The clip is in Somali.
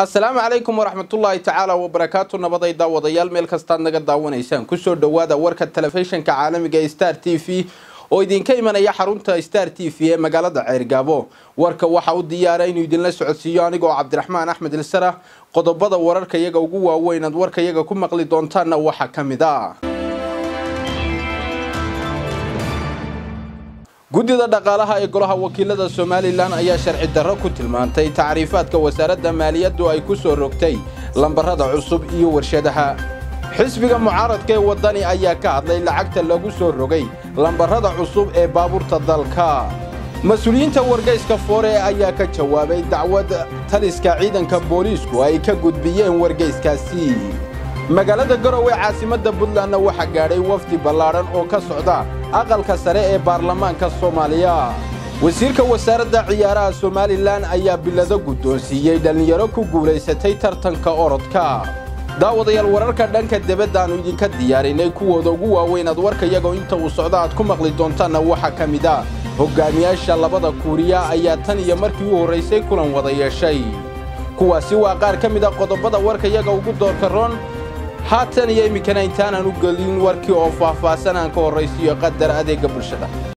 asalaamu calaykum waraxmatullaahi tacaala wabarakaatu nabaday daawadayaal meel kastaad naga daawanaysaan kusoo dhowaada warka telefishinka caalamiga ee star t v oo idinka imanaya xarunta star t v ee magaalada ceyrgaabo warka waxaa u diyaara inuu idinla socodsiiyo anigoo cabdiraxmaan axmed ilsara qodobada wararka iyaga ugu waaweyn aad warka iyaga ku maqli doontaanna waxaa ka mid ah guddida dhaqaalaha ee golaha wakiilada somalilan ayaa sharci darro ku tilmaantay tacriifaadka wasaaradda maaliyaddu ay ku soo rogtay lambarada cusub iyo warshadaha xisbiga mucaaradka ee waddani ayaa ka hadlay lacagta lagu soo rogay lambarada cusub ee baabuurta dalka mas-uuliyiinta wargeyska foore ayaa ka jawaabay dacwad taliska ciidanka booliisku ay ka gudbiyeen wargeyskaasi magaalada garowe caasimadda puntlandna waxaa gaadhay wafdi ballaadhan oo ka socda aqalka sare ee baarlamaanka soomaaliya wasiirka wasaaradda ciyaaraha somalilan ayaa bilado guddoonsiiyey dhallinyaro ku guulaysatay tartanka orodka daawadayaal wararka dhanka debadda aanu idinka diyaarinay kuwooda ugu waaweyn aad warka iyagoo inta uu socdo aad ku maqli doontaanna waxaa ka mid ah hoggaamiyaasha labada kuuriya ayaa tan iyo markii u horraysay kulan wada yeeshay kuwaasi waa qaar ka mid a qodobada warka iyaga ugu doorka roon haatan iyo iminkana intaanaan u gelin warkii oo faahfaahsan aan ka horraysiiyo qadar adeegga bulshada